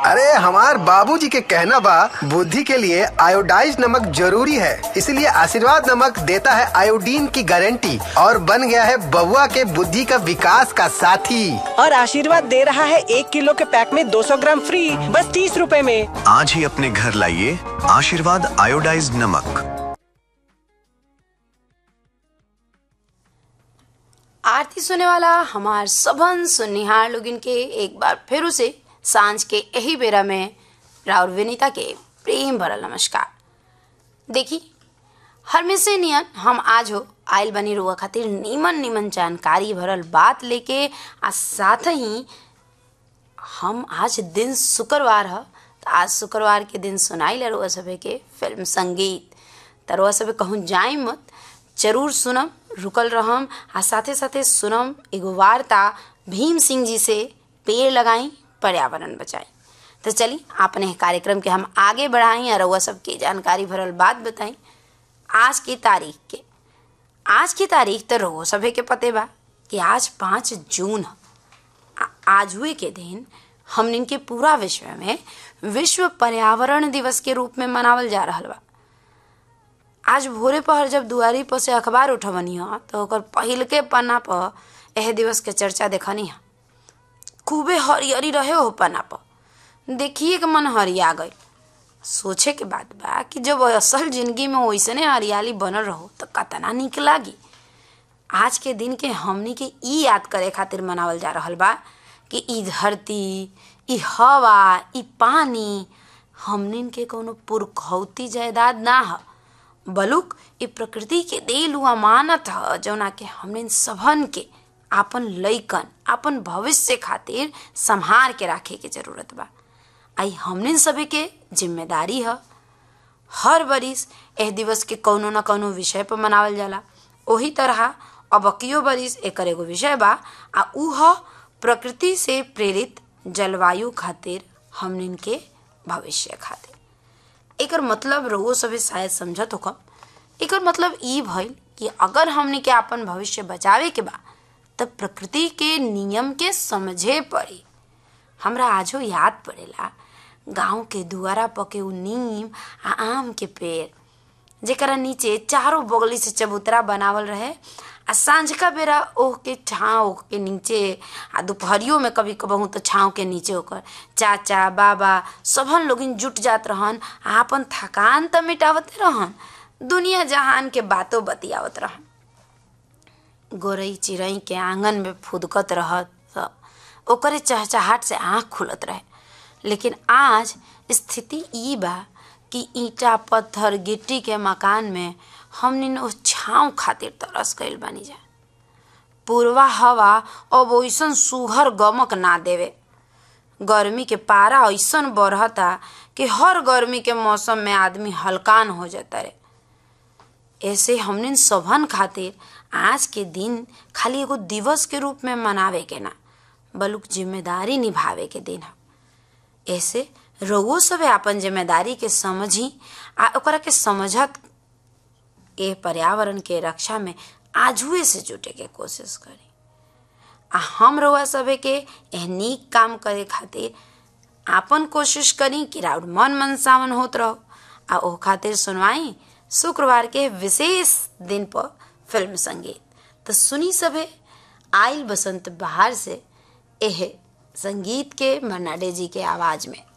अरे हमार बाबूजी के कहना बा बुद्धि के लिए आयोडाइज नमक जरूरी है इसलिए आशीर्वाद नमक देता है आयोडीन की गारंटी और बन गया है बउआ के बुद्धि का विकास का साथी और आशीर्वाद दे रहा है एक किलो के पैक में 200 ग्राम फ्री बस तीस रूपए में आज ही अपने घर लाइए आशीर्वाद आयोडाइज्ड नमक आरती सुने वाला हमार सबन सुनिहार लोगिन के एक बार फिर से सांझ के यही बेरा में राउर विनीता के प्रेम भरल नमस्कार देखी हमेशा नियन हम आज हो आयल बनी रुआ खातिर नीमन नीमन जानकारी भरल बात लेके आ साथ ही हम आज दिन शुक्रवार ह तो आज शुक्रवार के दिन सुनाई रुआ सभे के फिल्म संगीत त रुआ सभे कहूँ जाई मत जरूर सुनम रुकल रहम आ साथे साथे सुनम एगो वार्ता भीम सिंह जी से पेड़ लगाई पर्यावरण बचाई तो चली अपने कार्यक्रम के हम आगे बढ़ाई और रउआ सबके जानकारी भरल बात बताई आज की तारीख के आज की तारीख तो रहो सभे के पते बा कि आज पाँच जून ह आ- आज हुए के दिन हमनिन के पूरा विश्व में विश्व पर्यावरण दिवस के रूप में मनावल जा रहल बा आज भोरे पहर जब दुआरी पर से अखबार उठवनी ह तो ओकर पहिल के पन्ना पर एह दिवस के चर्चा देखनी ह खूबे हरियरी रहे हो पन्ना पर देखिए के मन हरिया गई सोचे के बात बा कि जब असल जिंदगी में वैसने हरियाली बनल रहो तो कतना निक लागी आज के दिन के हमनी के ई याद करे खातिर मनावल जा रहल बा कि ई धरती ई हवा ई पानी हमनिन के कोनो पुरखौती जायदाद ना ह बलुक ई प्रकृति के देल हुआ अमानत ह जौना के हमनिन सबन के आपन लइकन आपन भविष्य खातिर संभार के राखे के जरूरत बा आई हमनिन सभी के जिम्मेदारी ह हर बरिस एह दिवस के कौनो न कौनो विषय पर मनावल जाला ओही तरह अबकियो बरिस एकर एगो विषय बा आ ऊ ह प्रकृति से प्रेरित जलवायु खातिर हमनिन के भविष्य खातिर एकर मतलब रउओ सभे शायद समझत होकम एकर मतलब ई भइल कि अगर हमनी के आपन भविष्य बचावे के बा तब प्रकृति के नियम के समझे पड़ी हमरा आजो याद पड़ेला गांव के दुआरा पर के उ नीम आ आम के पेड़ जेकरा नीचे चारों बगली से चबूतरा बनावल रहे आ सांझका बेरा ओह के छाँव के नीचे आ दोपहरियो में कभी कबहू तो छाँव के नीचे ओकर चाचा बाबा सबन लोगिन जुट जात रहन आ अपन थकान त मिटावते रहन दुनिया जहान के बातों बतियावत रहन गोरई चिड़ई के आंगन में फुदकत रहत त ओकरे चहचहाट से आँख खुलत रहे लेकिन आज स्थिति ई बा कि ईंटा पत्थर गिट्टी के मकान में हमनी ओ छाँव खातिर तरस गइल बानी जा पूर्वा हवा अब ओइसन सुघर गमक ना देवे गर्मी के पारा ऐसन बढ़ता कि हर गर्मी के मौसम में आदमी हलकान हो जाता रे ऐसे हमने सभन खातिर आज के दिन खाली एगो दिवस के रूप में मनावे के ना बलुक जिम्मेदारी निभावे के दिन है ऐसे रउओ सभे आपन जिम्मेदारी के समझी आ ओकरा के समझत ए पर्यावरण के रक्षा में आजुए से जुटे के कोशिश करी आ हम रउआ सभे के एह नीक काम करे खातिर आपन कोशिश करी कि राउर मन मनसावन होत रहो आ ओ खातिर सुनवाई शुक्रवार के विशेष दिन पर फिल्म संगीत तो सुनी सभे आइल बसंत बहार से एह संगीत के मन्नाडे जी के आवाज में